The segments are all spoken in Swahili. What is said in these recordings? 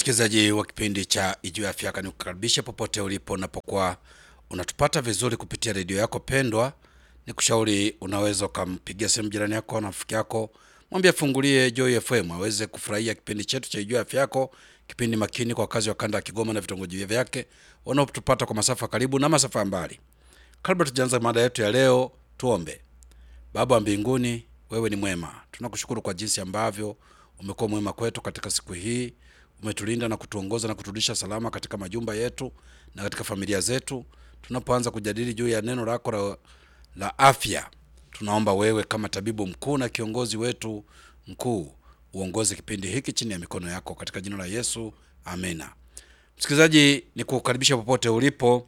Msikilizaji wa kipindi cha Ijue Afya Yako, nikukaribisha popote ulipo unapokuwa unatupata vizuri kupitia redio yako pendwa. Ni kushauri unaweza ukampigia simu jirani yako na rafiki yako, mwambie afungulie Joy FM aweze kufurahia kipindi chetu cha Ijue Afya Yako, kipindi makini kwa wakazi wa kanda ya Kigoma na vitongoji vyake wanaotupata kwa masafa karibu na masafa ya mbali. Kabla tujaanza mada yetu ya leo, tuombe. Baba wa mbinguni, wewe ni mwema. Tunakushukuru kwa jinsi ambavyo umekuwa mwema kwetu katika siku hii. Umetulinda na kutuongoza na kuturudisha salama katika majumba yetu na katika familia zetu. Tunapoanza kujadili juu ya neno lako la, la afya, tunaomba wewe kama tabibu mkuu na kiongozi wetu mkuu uongoze kipindi hiki chini ya mikono yako katika jina la Yesu, amena. Msikilizaji, ni kukaribisha popote ulipo.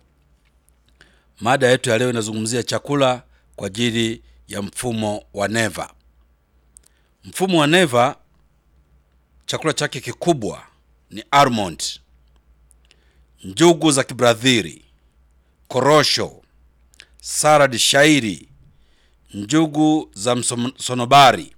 Mada yetu ya leo inazungumzia chakula kwa ajili ya mfumo wa neva. Mfumo wa neva, chakula chake kikubwa ni almond, njugu za Kibradhili, korosho, salad shairi, njugu za msonobari,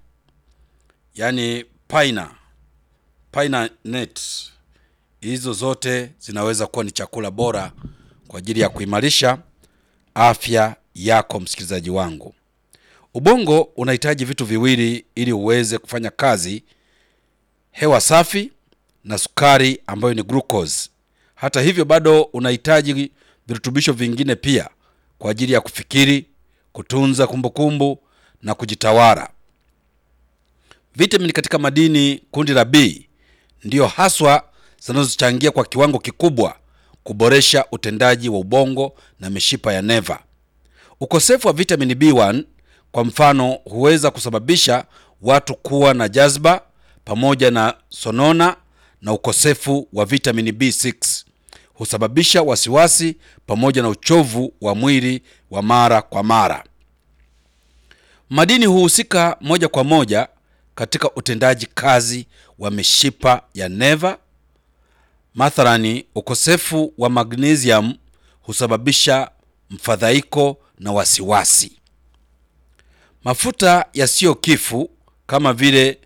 yani paina paina nut. Hizo zote zinaweza kuwa ni chakula bora kwa ajili ya kuimarisha afya yako. Msikilizaji wangu, ubongo unahitaji vitu viwili ili uweze kufanya kazi: hewa safi na sukari ambayo ni glucose. Hata hivyo, bado unahitaji virutubisho vingine pia kwa ajili ya kufikiri, kutunza kumbukumbu na kujitawala. Vitamini katika madini kundi la B ndiyo haswa zinazochangia kwa kiwango kikubwa kuboresha utendaji wa ubongo na mishipa ya neva. Ukosefu wa vitamini B1 kwa mfano huweza kusababisha watu kuwa na jazba pamoja na sonona, na ukosefu wa vitamini B6 husababisha wasiwasi pamoja na uchovu wa mwili wa mara kwa mara. Madini huhusika moja kwa moja katika utendaji kazi wa mishipa ya neva. Mathalani, ukosefu wa magnesium husababisha mfadhaiko na wasiwasi. Mafuta yasiyo kifu kama vile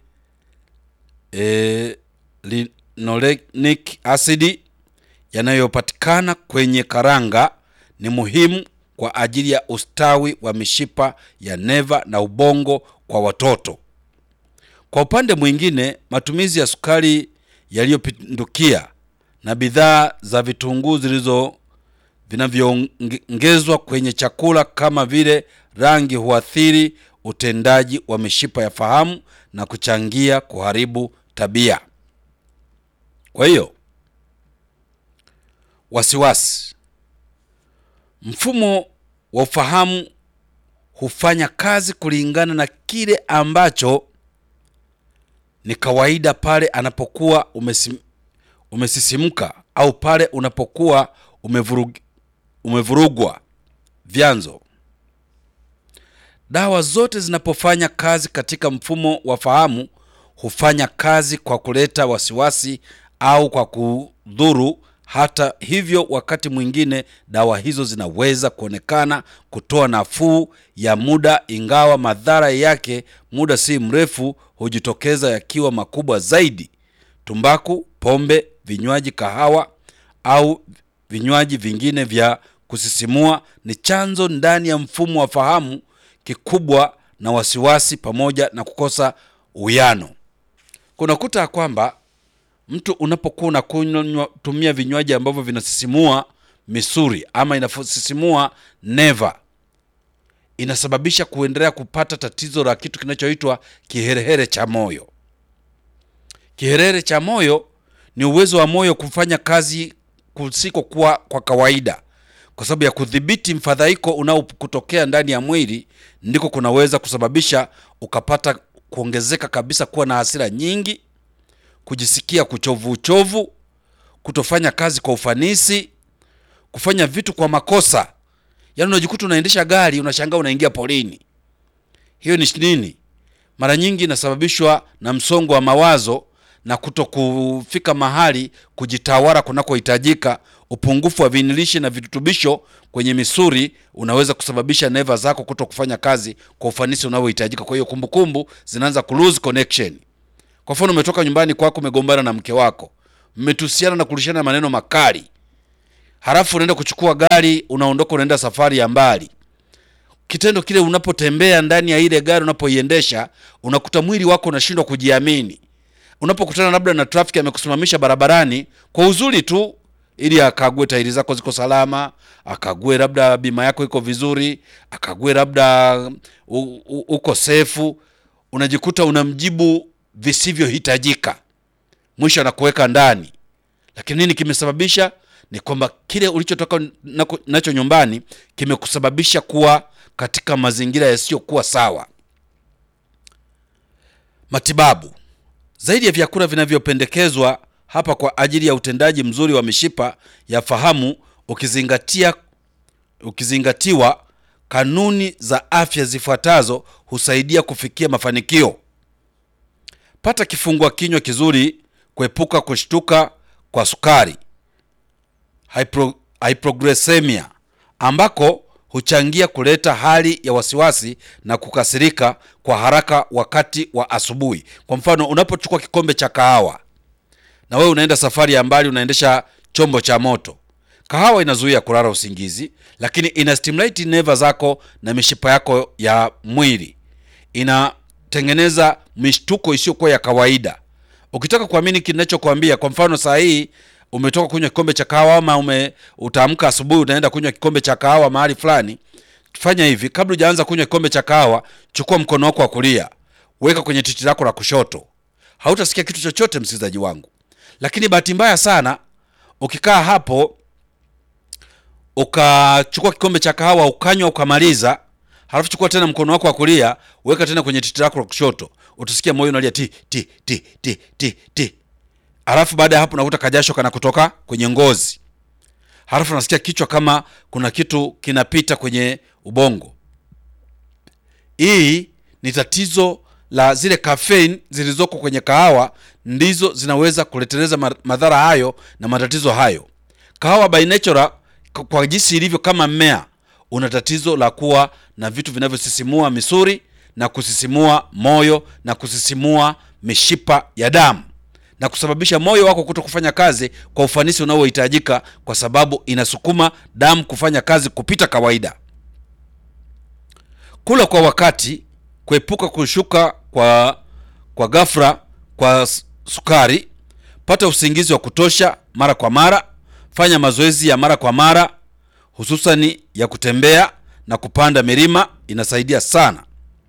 e, linolenic acid yanayopatikana kwenye karanga ni muhimu kwa ajili ya ustawi wa mishipa ya neva na ubongo kwa watoto. Kwa upande mwingine, matumizi ya sukari yaliyopindukia na bidhaa za vitunguu zilizo vinavyoongezwa kwenye chakula kama vile rangi huathiri utendaji wa mishipa ya fahamu na kuchangia kuharibu tabia. Kwa hiyo, wasiwasi, mfumo wa ufahamu hufanya kazi kulingana na kile ambacho ni kawaida pale anapokuwa umesim, umesisimka au pale unapokuwa umevurug, umevurugwa. Vyanzo: dawa zote zinapofanya kazi katika mfumo wa fahamu hufanya kazi kwa kuleta wasiwasi au kwa kudhuru. Hata hivyo, wakati mwingine dawa hizo zinaweza kuonekana kutoa nafuu ya muda, ingawa madhara yake muda si mrefu hujitokeza yakiwa makubwa zaidi. Tumbaku, pombe, vinywaji, kahawa au vinywaji vingine vya kusisimua ni chanzo ndani ya mfumo wa fahamu kikubwa na wasiwasi pamoja na kukosa uwiano. Kunakuta kwamba mtu unapokuwa unakunywa tumia vinywaji ambavyo vinasisimua misuli ama inasisimua neva, inasababisha kuendelea kupata tatizo la kitu kinachoitwa kiherehere cha moyo. Kiherehere cha moyo ni uwezo wa moyo kufanya kazi kusikokuwa kwa kawaida kwa sababu ya kudhibiti mfadhaiko unaokutokea ndani ya mwili, ndiko kunaweza kusababisha ukapata kuongezeka kabisa, kuwa na hasira nyingi, kujisikia kuchovu uchovu, kutofanya kazi kwa ufanisi, kufanya vitu kwa makosa. Yaani unajikuta unaendesha gari unashangaa unaingia polini. Hiyo ni nini? Mara nyingi inasababishwa na msongo wa mawazo na kuto kufika mahali kujitawala kunakohitajika. Upungufu wa vinilishi na virutubisho kwenye misuli unaweza kusababisha neva zako kuto kufanya kazi kwa ufanisi unaohitajika. Kwa hiyo kumbukumbu zinaanza ku lose connection. Kwa mfano, umetoka nyumbani kwako, umegombana na mke wako, mmetusiana na kurishana maneno makali, halafu unaenda kuchukua gari, unaondoka, unaenda safari ya mbali. Kitendo kile, unapotembea ndani ya ile gari, unapoiendesha, unakuta mwili wako unashindwa kujiamini. Unapokutana labda na trafiki amekusimamisha barabarani kwa uzuri tu, ili akague tairi zako ziko salama, akague labda bima yako iko vizuri, akague labda u- u- uko sefu, unajikuta unamjibu visivyohitajika, mwisho anakuweka ndani. Lakini nini kimesababisha? Ni kwamba kile ulichotoka nako- nacho nyumbani kimekusababisha kuwa katika mazingira yasiyokuwa sawa. Matibabu zaidi ya vyakula vinavyopendekezwa hapa kwa ajili ya utendaji mzuri wa mishipa ya fahamu ukizingatia ukizingatiwa kanuni za afya zifuatazo husaidia kufikia mafanikio. Pata kifungua kinywa kizuri, kuepuka kushtuka kwa sukari hypro, hypoglycemia ambako huchangia kuleta hali ya wasiwasi na kukasirika kwa haraka wakati wa asubuhi. Kwa mfano, unapochukua kikombe cha kahawa na wewe unaenda safari ya mbali, unaendesha chombo cha moto. Kahawa inazuia kulala usingizi, lakini ina stimulate neva zako na mishipa yako ya mwili, inatengeneza mishtuko isiyokuwa ya kawaida. Ukitaka kuamini kinachokwambia, kwa mfano saa hii umetoka kunywa kikombe cha kahawa ama ume utaamka asubuhi unaenda kunywa kikombe cha kahawa mahali fulani, fanya hivi: kabla hujaanza kunywa kikombe cha kahawa, chukua mkono wako wa kulia, weka kwenye titi lako la kushoto. Hautasikia kitu chochote, msikilizaji wangu. Lakini bahati mbaya sana, ukikaa hapo ukachukua kikombe cha kahawa ukanywa ukamaliza, halafu chukua tena mkono wako wa kulia weka tena kwenye titi lako la kushoto, utasikia moyo unalia ti ti ti ti ti ti. Halafu baada ya hapo unakuta kajasho kana kutoka kwenye ngozi, halafu unasikia kichwa kama kuna kitu kinapita kwenye ubongo. Hii ni tatizo la zile caffeine zilizoko kwenye kahawa, ndizo zinaweza kuleteleza ma- madhara hayo na matatizo hayo. Kahawa by nature k- kwa jinsi ilivyo kama mmea, una tatizo la kuwa na vitu vinavyosisimua misuri na kusisimua moyo na kusisimua mishipa ya damu na kusababisha moyo wako kuto kufanya kazi kwa ufanisi unaohitajika, kwa sababu inasukuma damu kufanya kazi kupita kawaida. Kula kwa wakati, kuepuka kushuka kwa kwa ghafla kwa s- sukari, pata usingizi wa kutosha mara kwa mara, fanya mazoezi ya mara kwa mara, hususani ya kutembea na kupanda milima, inasaidia sana.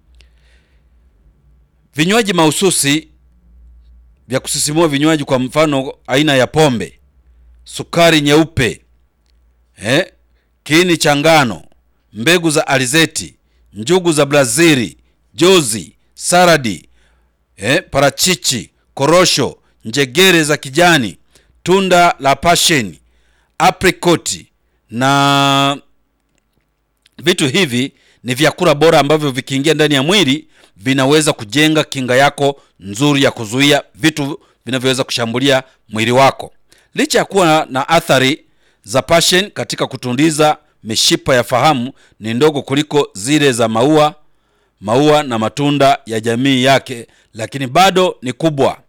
Vinywaji mahususi vya kusisimua, vinywaji kwa mfano aina ya pombe, sukari nyeupe, eh, kiini cha ngano, mbegu za alizeti, njugu za Brazili, jozi, saradi, eh, parachichi, korosho, njegere za kijani, tunda la pasheni, aprikoti na vitu hivi ni vyakula bora ambavyo vikiingia ndani ya mwili vinaweza kujenga kinga yako nzuri ya kuzuia vitu vinavyoweza kushambulia mwili wako. Licha ya kuwa na athari za passion katika kutundiza mishipa ya fahamu, ni ndogo kuliko zile za maua maua na matunda ya jamii yake, lakini bado ni kubwa.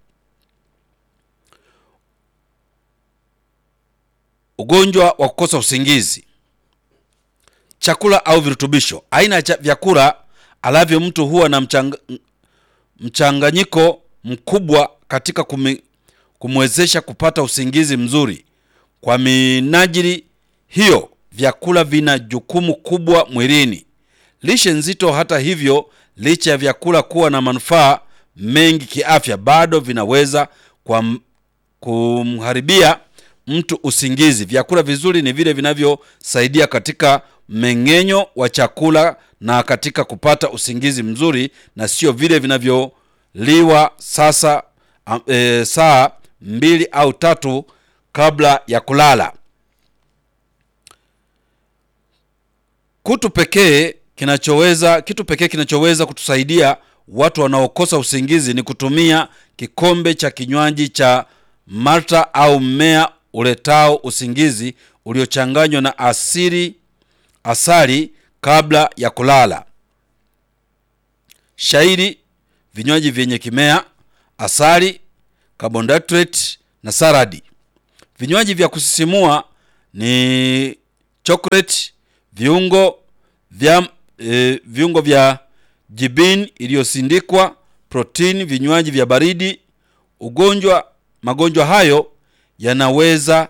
Ugonjwa wa kukosa usingizi chakula au virutubisho. Aina ya cha- vyakula alavyo mtu huwa na mchanga, mchanganyiko mkubwa katika kumi, kumwezesha kupata usingizi mzuri. Kwa minajili hiyo, vyakula vina jukumu kubwa mwilini. Lishe nzito, hata hivyo, licha ya vyakula kuwa na manufaa mengi kiafya, bado vinaweza kwa kumharibia mtu usingizi. Vyakula vizuri ni vile vinavyosaidia katika mmeng'enyo wa chakula na katika kupata usingizi mzuri, na sio vile vinavyoliwa sasa am- e, saa mbili au tatu kabla ya kulala. Kutu pekee kinachoweza kitu pekee kinachoweza kutusaidia watu wanaokosa usingizi ni kutumia kikombe cha kinywaji cha malta au mmea uletao usingizi uliochanganywa na asili asali kabla ya kulala. Shairi, vinywaji vyenye kimea, asali, carbohydrate na saradi. Vinywaji vya kusisimua ni chocolate, viungo vya, e, viungo vya jibini iliyosindikwa, protini, vinywaji vya baridi. Ugonjwa magonjwa hayo yanaweza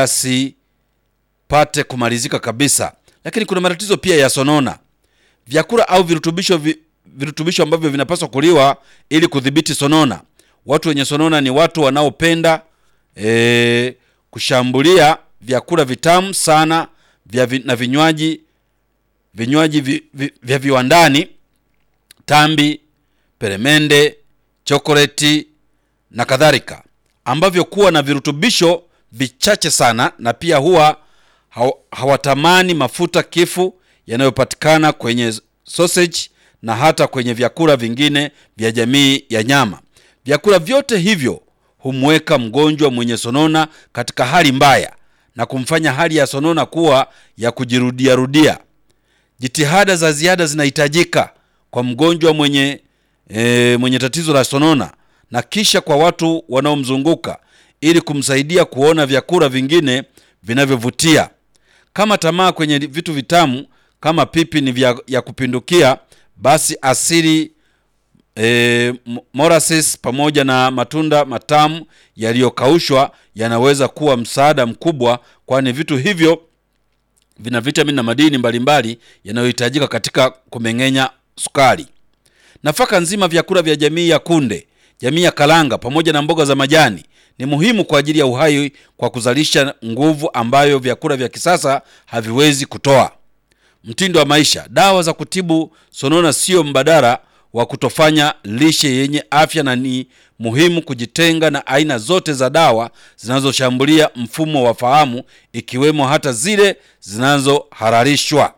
yasipate kumalizika kabisa, lakini kuna matatizo pia ya sonona. Vyakula au virutubisho vi, virutubisho ambavyo vinapaswa kuliwa ili kudhibiti sonona. Watu wenye sonona ni watu wanaopenda e, kushambulia vyakula vitamu sana vya vi, na vinywaji vinywaji vi, vi, vya viwandani, tambi, peremende, chokoleti na kadhalika, ambavyo kuwa na virutubisho vichache sana, na pia huwa haw, hawatamani mafuta kifu yanayopatikana kwenye sausage na hata kwenye vyakula vingine vya jamii ya nyama. Vyakula vyote hivyo humweka mgonjwa mwenye sonona katika hali mbaya na kumfanya hali ya sonona kuwa ya kujirudiarudia. Jitihada za ziada zinahitajika kwa mgonjwa mwenye, e, mwenye tatizo la sonona na kisha kwa watu wanaomzunguka ili kumsaidia kuona vyakula vingine vinavyovutia. Kama tamaa kwenye vitu vitamu kama pipi ni vya ya kupindukia, basi asili e, molasses pamoja na matunda matamu yaliyokaushwa yanaweza kuwa msaada mkubwa, kwani vitu hivyo vina vitamini na madini mbalimbali yanayohitajika katika kumeng'enya sukari. Nafaka nzima, vyakula vya jamii ya kunde, jamii ya kalanga pamoja na mboga za majani ni muhimu kwa ajili ya uhai kwa kuzalisha nguvu ambayo vyakula vya kisasa haviwezi kutoa. Mtindo wa maisha. Dawa za kutibu sonona sio mbadala wa kutofanya lishe yenye afya, na ni muhimu kujitenga na aina zote za dawa zinazoshambulia mfumo wa fahamu, ikiwemo hata zile zinazohalalishwa.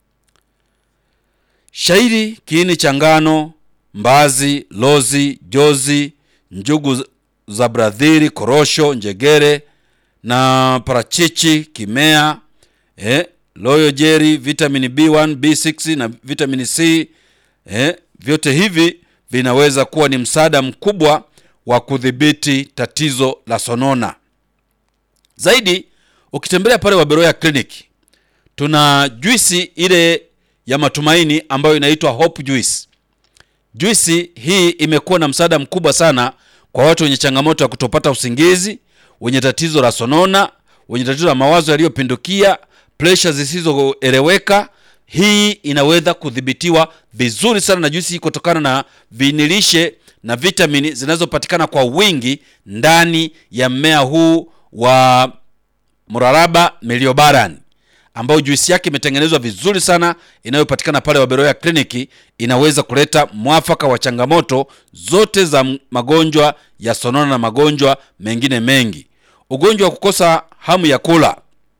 Shairi, kiini cha ngano, mbazi, lozi, jozi, njugu za bradhiri, korosho, njegere na parachichi, kimea eh, loyo jeri, vitamini B1, B6 na vitamini C eh, vyote hivi vinaweza kuwa ni msaada mkubwa wa kudhibiti tatizo la sonona. Zaidi, ukitembelea pale Waberoya Clinic tuna juisi ile ya matumaini ambayo inaitwa Hope Juice. Juisi hii imekuwa na msaada mkubwa sana kwa watu wenye changamoto ya kutopata usingizi, wenye tatizo la sonona, wenye tatizo la mawazo yaliyopindukia, presha zisizoeleweka. Hii inaweza kudhibitiwa vizuri sana na juisi hii kutokana na vinilishe na vitamini zinazopatikana kwa wingi ndani ya mmea huu wa mraraba miliobaran ambao juisi yake imetengenezwa vizuri sana inayopatikana pale Waberoya Kliniki. Inaweza kuleta mwafaka wa changamoto zote za magonjwa ya sonona na magonjwa mengine mengi. Ugonjwa wa kukosa hamu ya kula,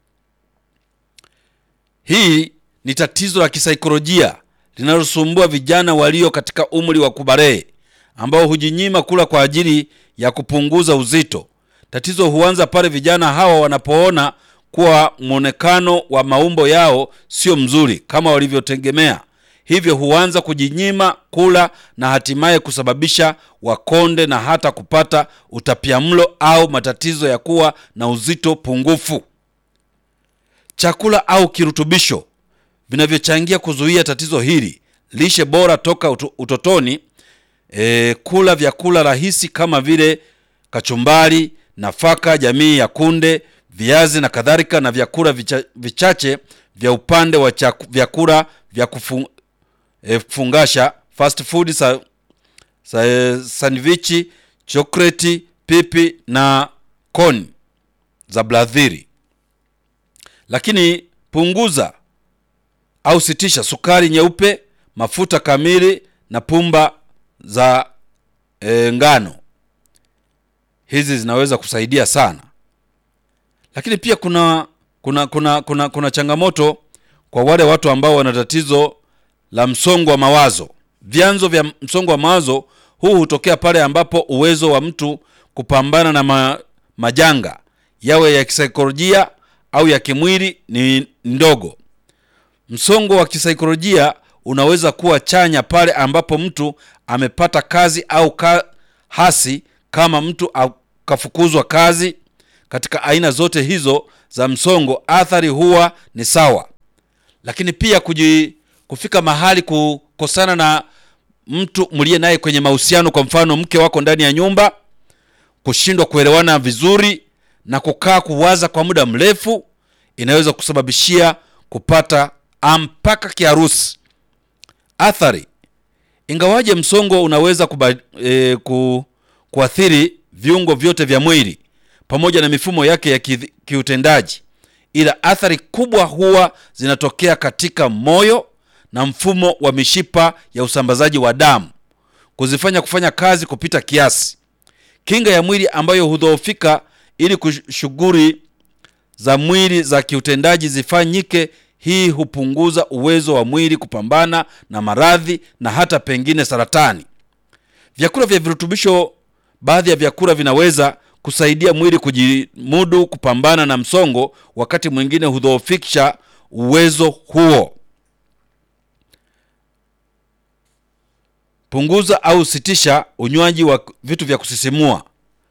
hii ni tatizo la kisaikolojia linalosumbua vijana walio katika umri wa kubalee ambao hujinyima kula kwa ajili ya kupunguza uzito. Tatizo huanza pale vijana hawa wanapoona kuwa mwonekano wa maumbo yao sio mzuri kama walivyotegemea, hivyo huanza kujinyima kula na hatimaye kusababisha wakonde na hata kupata utapiamlo au matatizo ya kuwa na uzito pungufu. Chakula au kirutubisho vinavyochangia kuzuia tatizo hili: lishe bora toka utotoni, e, kula vyakula rahisi kama vile kachumbari, nafaka jamii ya kunde viazi na kadhalika, na vyakula vicha, vichache vya upande wa chaku, vyakula vya kufu, e, kufungasha fast food sa, sa, e, sandwichi, chokoleti, pipi na koni za bladhiri. Lakini punguza au sitisha sukari nyeupe, mafuta kamili na pumba za e, ngano. Hizi zinaweza kusaidia sana lakini pia kuna kuna kuna kuna kuna changamoto kwa wale watu ambao wana tatizo la msongo wa mawazo. Vyanzo vya msongo wa mawazo huu hutokea pale ambapo uwezo wa mtu kupambana na ma, majanga yawe ya kisaikolojia au ya kimwili ni ndogo. Msongo wa kisaikolojia unaweza kuwa chanya pale ambapo mtu amepata kazi au ka, hasi kama mtu ukafukuzwa kazi. Katika aina zote hizo za msongo, athari huwa ni sawa, lakini pia kuji, kufika mahali kukosana na mtu mliye naye kwenye mahusiano, kwa mfano mke wako ndani ya nyumba, kushindwa kuelewana vizuri na kukaa kuwaza kwa muda mrefu, inaweza kusababishia kupata mpaka kiharusi. Athari Ingawaje msongo unaweza kuba, e, ku, kuathiri viungo vyote vya mwili pamoja na mifumo yake ya ki, kiutendaji, ila athari kubwa huwa zinatokea katika moyo na mfumo wa mishipa ya usambazaji wa damu, kuzifanya kufanya kazi kupita kiasi. Kinga ya mwili ambayo hudhoofika ili shughuli za mwili za kiutendaji zifanyike hii hupunguza uwezo wa mwili kupambana na maradhi na hata pengine saratani. Vyakula vya virutubisho, baadhi ya vyakula vinaweza kusaidia mwili kujimudu kupambana na msongo, wakati mwingine hudhoofisha uwezo huo. Punguza au sitisha unywaji wa vitu vya kusisimua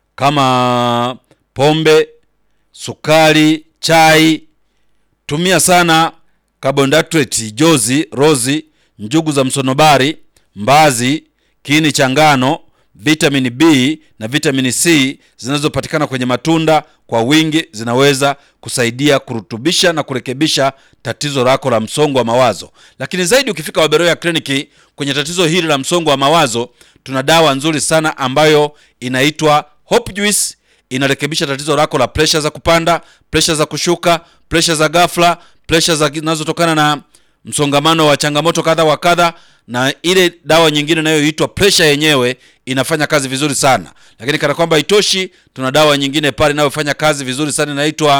kama pombe, sukari, chai. Tumia sana carbohydrate, jozi, rozi, njugu za msonobari, mbazi, kiini cha ngano, vitamini B na vitamini C zinazopatikana kwenye matunda kwa wingi zinaweza kusaidia kurutubisha na kurekebisha tatizo lako la msongo wa mawazo. Lakini zaidi, ukifika Waberoya kliniki kwenye tatizo hili la msongo wa mawazo, tuna dawa nzuri sana ambayo inaitwa Hope Juice inarekebisha tatizo lako la presha za kupanda, presha za kushuka, presha za ghafla, presha zinazotokana na msongamano wa changamoto kadha wa kadha, na ile dawa nyingine inayoitwa presha yenyewe inafanya kazi vizuri sana. Lakini kana kwamba itoshi, tuna dawa nyingine pale inayofanya kazi vizuri sana inaitwa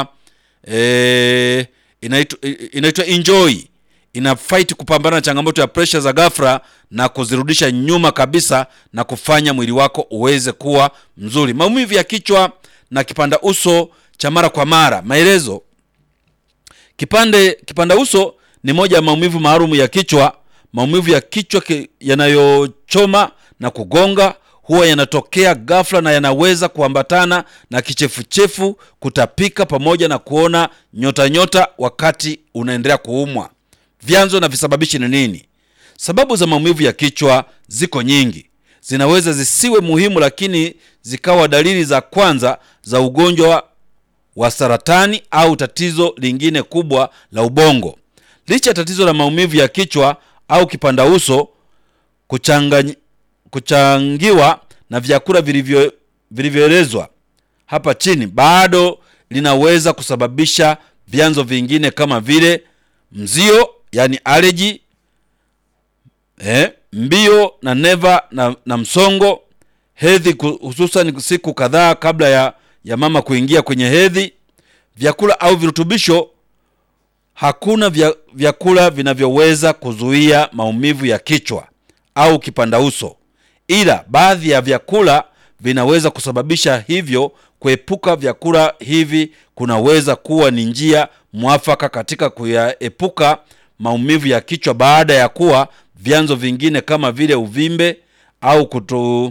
eh, inaitwa inaitwa Enjoy. Ina fight kupambana na changamoto ya presha za ghafla na kuzirudisha nyuma kabisa na kufanya mwili wako uweze kuwa mzuri. Maumivu ya kichwa na kipanda uso cha mara kwa mara. Maelezo: kipande kipanda uso ni moja ya maumivu maalum ya kichwa. Maumivu ya kichwa yanayochoma na kugonga huwa yanatokea ghafla na yanaweza kuambatana na kichefuchefu, kutapika, pamoja na kuona nyota nyota wakati unaendelea kuumwa. Vyanzo na visababishi ni nini? Sababu za maumivu ya kichwa ziko nyingi, zinaweza zisiwe muhimu, lakini zikawa dalili za kwanza za ugonjwa wa saratani au tatizo lingine kubwa la ubongo. Licha ya tatizo la maumivu ya kichwa au kipanda uso kuchangany... kuchangiwa na vyakula vilivyo vilivyoelezwa hapa chini, bado linaweza kusababisha vyanzo vingine kama vile mzio, yani allergy, eh, mbio na neva na, na msongo, hedhi, hususan siku kadhaa kabla ya, ya mama kuingia kwenye hedhi, vyakula au virutubisho. Hakuna vya, vyakula vinavyoweza kuzuia maumivu ya kichwa au kipanda uso, ila baadhi ya vyakula vinaweza kusababisha hivyo. Kuepuka vyakula hivi kunaweza kuwa ni njia mwafaka katika kuyaepuka maumivu ya kichwa baada ya kuwa vyanzo vingine kama vile uvimbe au kutu,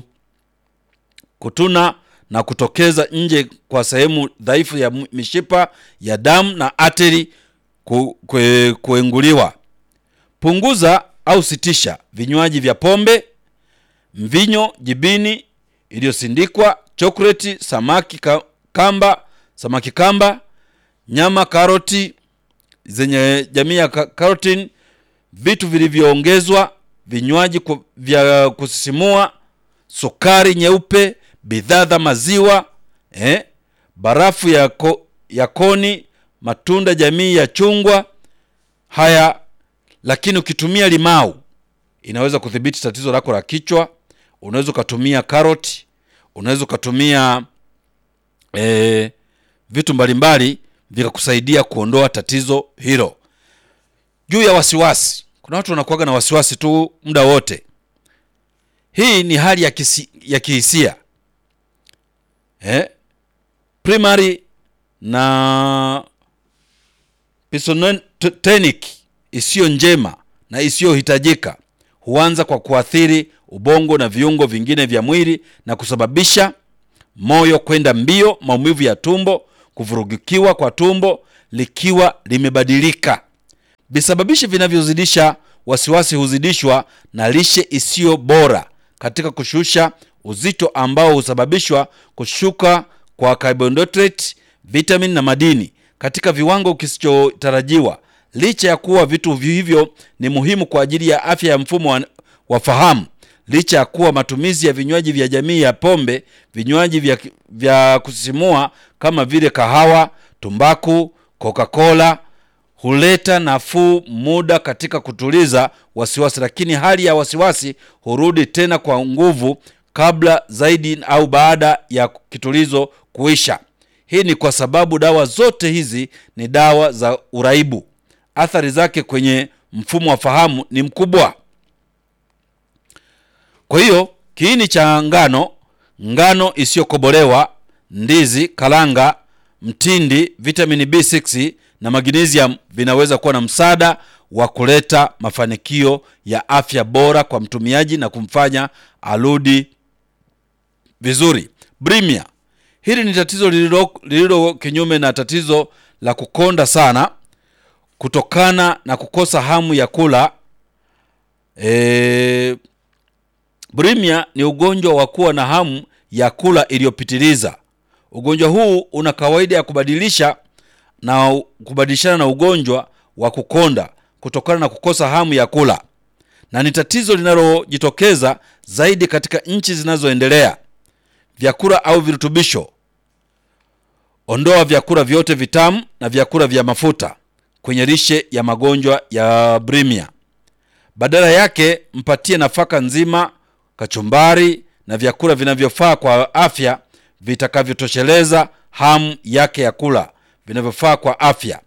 kutuna na kutokeza nje kwa sehemu dhaifu ya mishipa ya damu na ateri ku, kue, kuenguliwa. Punguza au sitisha vinywaji vya pombe, mvinyo, jibini iliyosindikwa, chokoleti, samaki kamba, samaki kamba, nyama, karoti zenye jamii ya carotene, vitu vilivyoongezwa, vinywaji vya kusisimua, sukari nyeupe, bidhaa za maziwa eh, barafu ya, ko, ya koni, matunda jamii ya chungwa. Haya, lakini ukitumia limau inaweza kudhibiti tatizo lako la kichwa. Unaweza ukatumia karoti, unaweza ukatumia eh, vitu mbalimbali vikakusaidia kuondoa tatizo hilo. Juu ya wasiwasi, kuna watu wanakuwaga na wasiwasi tu muda wote. Hii ni hali ya, kisi, ya kihisia eh? Primary na pisotonic isiyo njema na isiyohitajika huanza kwa kuathiri ubongo na viungo vingine vya mwili na kusababisha moyo kwenda mbio, maumivu ya tumbo, kuvurugikiwa kwa tumbo likiwa limebadilika. Visababishi vinavyozidisha wasiwasi huzidishwa na lishe isiyo bora katika kushusha uzito ambao husababishwa kushuka kwa carbohydrate, vitamin na madini katika viwango kisichotarajiwa. Licha ya kuwa vitu hivyo ni muhimu kwa ajili ya afya ya mfumo wa, wa fahamu, licha ya kuwa matumizi ya vinywaji vya jamii ya pombe, vinywaji vya, vya kusisimua kama vile kahawa, tumbaku, Coca-Cola huleta nafuu muda katika kutuliza wasiwasi, lakini hali ya wasiwasi hurudi tena kwa nguvu kabla zaidi au baada ya kitulizo kuisha. Hii ni kwa sababu dawa zote hizi ni dawa za uraibu. Athari zake kwenye mfumo wa fahamu ni mkubwa. Kwa hiyo kiini cha ngano, ngano isiyokobolewa, ndizi, karanga, mtindi, vitamini B6 na magnesium vinaweza kuwa na msaada wa kuleta mafanikio ya afya bora kwa mtumiaji na kumfanya arudi vizuri. Bulimia, hili ni tatizo lililo lililo kinyume na tatizo la kukonda sana kutokana na kukosa hamu ya kula. E, bulimia ni ugonjwa wa kuwa na hamu ya kula iliyopitiliza. Ugonjwa huu una kawaida ya kubadilisha na kubadilishana na ugonjwa wa kukonda kutokana na kukosa hamu ya kula, na ni tatizo linalojitokeza zaidi katika nchi zinazoendelea. Vyakula au virutubisho: ondoa vyakula vyote vitamu na vyakula vya mafuta kwenye lishe ya magonjwa ya bulimia. Badala yake mpatie nafaka nzima, kachumbari na vyakula vinavyofaa kwa afya vitakavyotosheleza hamu yake ya kula vinavyofaa kwa afya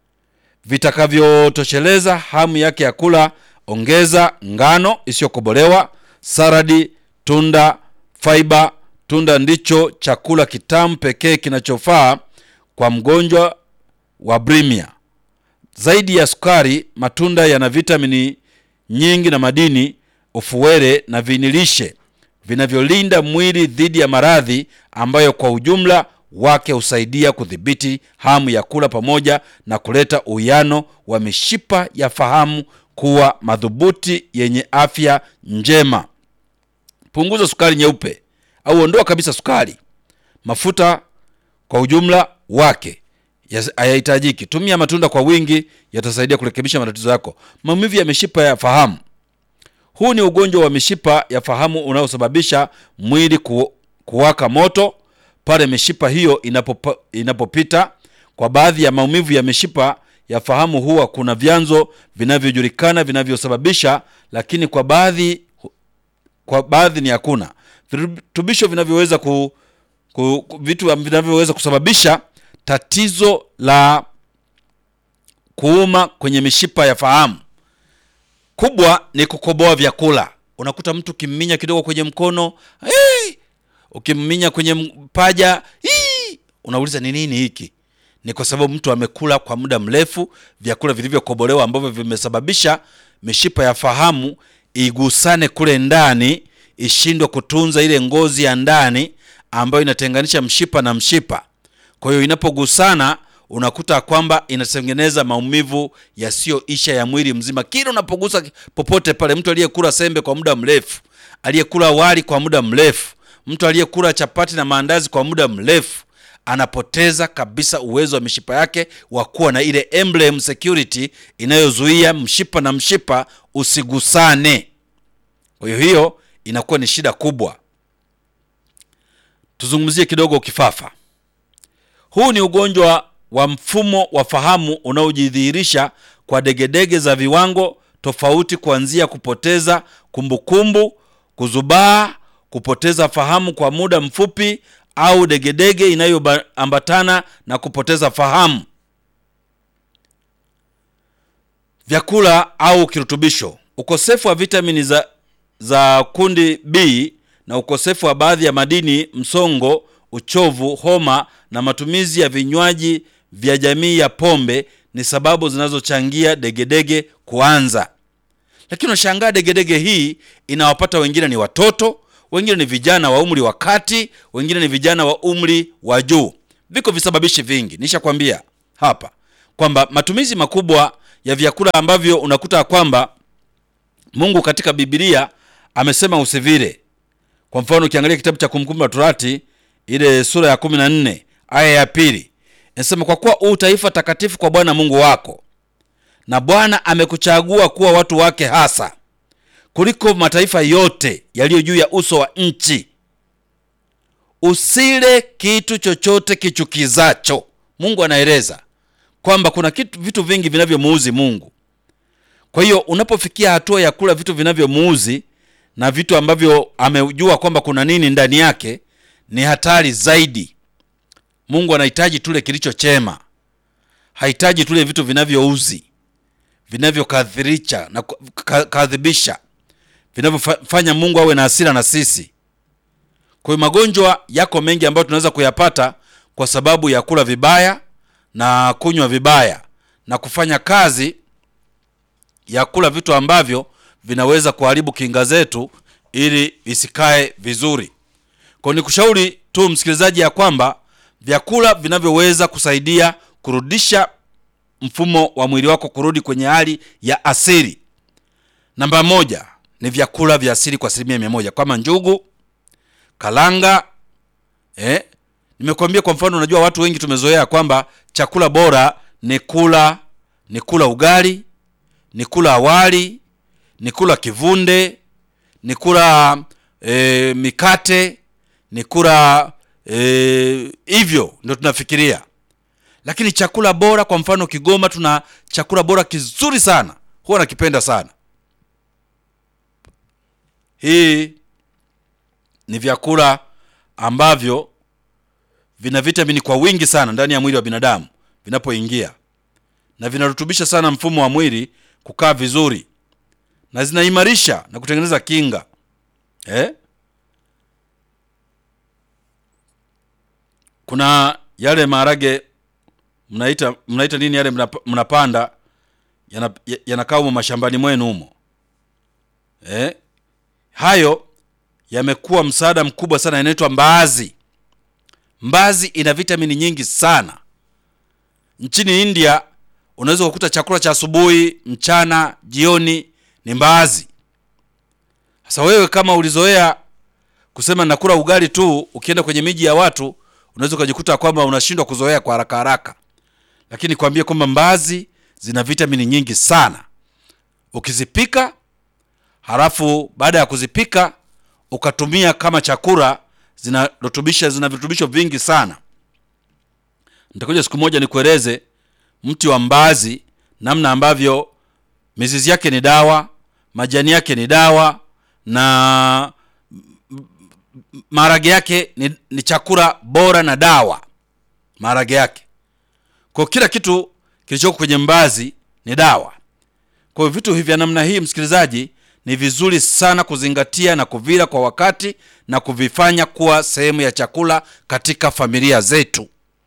vitakavyotosheleza hamu yake ya kula. Ongeza ngano isiyokobolewa, saradi, tunda, faiba. Tunda ndicho chakula kitamu pekee kinachofaa kwa mgonjwa wa bulimia. Zaidi ya sukari, matunda yana vitamini nyingi na madini, ufuwele na vinilishe vinavyolinda mwili dhidi ya maradhi ambayo kwa ujumla wake husaidia kudhibiti hamu ya kula pamoja na kuleta uwiano wa mishipa ya fahamu kuwa madhubuti yenye afya njema. Punguza sukari nyeupe au ondoa kabisa sukari. Mafuta kwa ujumla wake hayahitajiki. Tumia matunda kwa wingi, yatasaidia kurekebisha matatizo yako. Maumivu ya mishipa ya fahamu. Huu ni ugonjwa wa mishipa ya fahamu unaosababisha mwili ku, kuwaka moto pale mishipa hiyo inapopa, inapopita. Kwa baadhi ya maumivu ya mishipa ya fahamu huwa kuna vyanzo vinavyojulikana vinavyosababisha, lakini kwa baadhi kwa baadhi ni hakuna virutubisho vinavyoweza ku, ku, vitu vinavyoweza kusababisha tatizo la kuuma kwenye mishipa ya fahamu. Kubwa ni kukoboa vyakula. Unakuta mtu ukimminya kidogo kwenye mkono hey! ukimminya kwenye paja hii, unauliza ni nini hiki? Ni kwa sababu mtu amekula kwa muda mrefu vyakula vilivyokobolewa ambavyo vimesababisha mishipa ya fahamu igusane kule ndani, ishindwe kutunza ile ngozi ya ndani ambayo inatenganisha mshipa na mshipa. Kwa hiyo inapogusana, unakuta kwamba inatengeneza maumivu yasiyoisha ya mwili mzima. Kila unapogusa popote pale, mtu aliyekula sembe kwa muda mrefu, aliyekula wali kwa muda mrefu mtu aliyekula chapati na maandazi kwa muda mrefu anapoteza kabisa uwezo wa mishipa yake wa kuwa na ile emblem security inayozuia mshipa na mshipa usigusane. Kwa hiyo hiyo inakuwa ni shida kubwa. Tuzungumzie kidogo kifafa. Huu ni ugonjwa wa mfumo wa fahamu unaojidhihirisha kwa degedege za viwango tofauti, kuanzia kupoteza kumbukumbu, kuzubaa kupoteza fahamu kwa muda mfupi au degedege inayoambatana na kupoteza fahamu. Vyakula au kirutubisho: ukosefu wa vitamini za, za kundi B na ukosefu wa baadhi ya madini, msongo, uchovu, homa na matumizi ya vinywaji vya jamii ya pombe ni sababu zinazochangia degedege kuanza. Lakini unashangaa degedege hii inawapata wengine ni watoto wengine ni vijana wa umri wa kati, wengine ni vijana wa umri wa juu. Viko visababishi vingi, nishakwambia hapa kwamba matumizi makubwa ya vyakula ambavyo unakuta kwamba Mungu katika Biblia amesema usivile. Kwa mfano ukiangalia kitabu cha Kumbukumbu la Torati ile sura ya 14 aya ya pili inasema, kwa kuwa u taifa takatifu kwa Bwana Mungu wako, na Bwana amekuchagua kuwa watu wake hasa kuliko mataifa yote yaliyo juu ya uso wa nchi. Usile kitu chochote kichukizacho. Mungu anaeleza kwamba kuna kitu, vitu vingi vinavyomuuzi Mungu. Kwa hiyo unapofikia hatua ya kula vitu vinavyomuuzi na vitu ambavyo amejua kwamba kuna nini ndani yake, ni hatari zaidi. Mungu anahitaji tule kilicho chema, hahitaji tule vitu vinavyouzi, vinavyokadhirisha na kadhibisha, vinavyofanya Mungu awe na hasira na sisi. Kwa hiyo magonjwa yako mengi ambayo tunaweza kuyapata kwa sababu ya kula vibaya na kunywa vibaya na kufanya kazi ya kula vitu ambavyo vinaweza kuharibu kinga zetu ili visikae vizuri. Kwa ni kushauri tu msikilizaji, ya kwamba vyakula vinavyoweza kusaidia kurudisha mfumo wa mwili wako kurudi kwenye hali ya asili, namba moja ni vyakula vya asili kwa asilimia mia moja kama njugu, kalanga eh? Nimekuambia kwa mfano, unajua watu wengi tumezoea kwamba chakula bora ni kula ni kula ugali, ni kula wali, ni kula kivunde, ni kula e, mikate, ni kula hivyo e, ndio tunafikiria. Lakini chakula bora, kwa mfano Kigoma tuna chakula bora kizuri sana, huwa nakipenda sana. Hii ni vyakula ambavyo vina vitamini kwa wingi sana ndani ya mwili wa binadamu vinapoingia, na vinarutubisha sana mfumo wa mwili kukaa vizuri, na zinaimarisha na kutengeneza kinga eh? Kuna yale maharage mnaita mnaita nini yale mnapanda yanakaa humo mashambani mwenu humo eh? Hayo yamekuwa msaada mkubwa sana, yanaitwa mbaazi. Mbaazi ina vitamini nyingi sana. Nchini India unaweza kukuta chakula cha asubuhi, mchana, jioni ni mbaazi. Sasa wewe kama ulizoea kusema nakula ugali tu, ukienda kwenye miji ya watu unaweza ukajikuta kwamba unashindwa kuzoea kwa haraka haraka, lakini kwambie kwamba mbaazi zina vitamini nyingi sana. Ukizipika halafu baada ya kuzipika ukatumia kama chakula zinarutubisha zina virutubisho vingi sana. Nitakuja siku moja nikueleze mti wa mbaazi, namna ambavyo mizizi yake ni dawa, majani yake ni dawa, na maharage yake ni, ni chakula bora na dawa. Maharage yake kwa kila kitu kilichoko kwenye mbaazi ni dawa. Kwa hiyo vitu hivi vya namna hii, msikilizaji, ni vizuri sana kuzingatia na kuvila kwa wakati na kuvifanya kuwa sehemu ya chakula katika familia zetu.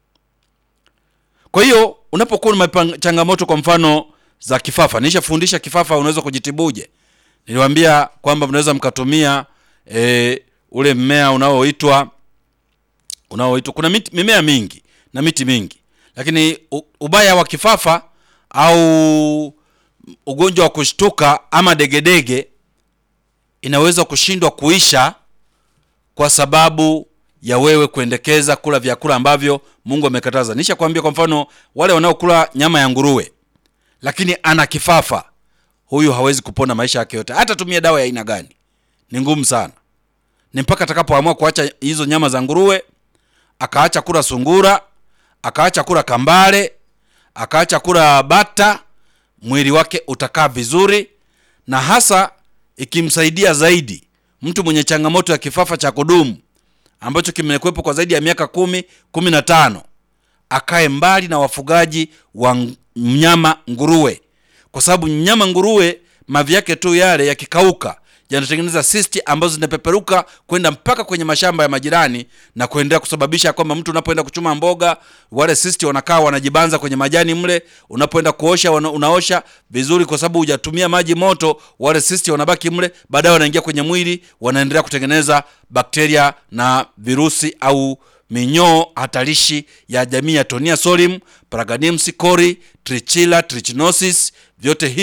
Kwa hiyo unapokuwa na changamoto kwa mfano za kifafa, nishafundisha kifafa unaweza kujitibuje. Niliwaambia kwamba mnaweza mkatumia e, ule mmea unaoitwa unaoitwa, kuna miti, mimea mingi na miti mingi, lakini ubaya wa kifafa au ugonjwa wa kushtuka ama degedege inaweza kushindwa kuisha kwa sababu ya wewe kuendekeza kula vyakula ambavyo Mungu amekataza. Nisha kwambia, kwa mfano wale wanaokula nyama ya nguruwe lakini ana kifafa, huyu hawezi kupona maisha yake yote, hata tumia dawa ya aina gani, ni ngumu sana. Ni mpaka atakapoamua kuacha hizo nyama za nguruwe, akaacha kula sungura, akaacha kula kambale, akaacha kula bata, mwili wake utakaa vizuri, na hasa ikimsaidia zaidi mtu mwenye changamoto ya kifafa cha kudumu ambacho kimekuwepo kwa zaidi ya miaka kumi kumi na tano akae mbali na wafugaji wa mnyama nguruwe, kwa sababu mnyama nguruwe mavi yake tu yale yakikauka yanatengeneza sisti ambazo zinapeperuka kwenda mpaka kwenye mashamba ya majirani na kuendelea kusababisha kwamba mtu unapoenda kuchuma mboga wale sisti wanakaa wanajibanza kwenye majani mle unapoenda kuosha wana, unaosha vizuri kwa sababu hujatumia maji moto wale sisti wanabaki mle baadaye wanaingia kwenye mwili wanaendelea kutengeneza bakteria na virusi au minyoo hatarishi ya jamii ya Tonia solium, Paraganimsi cori, Trichila trichinosis, vyote hivi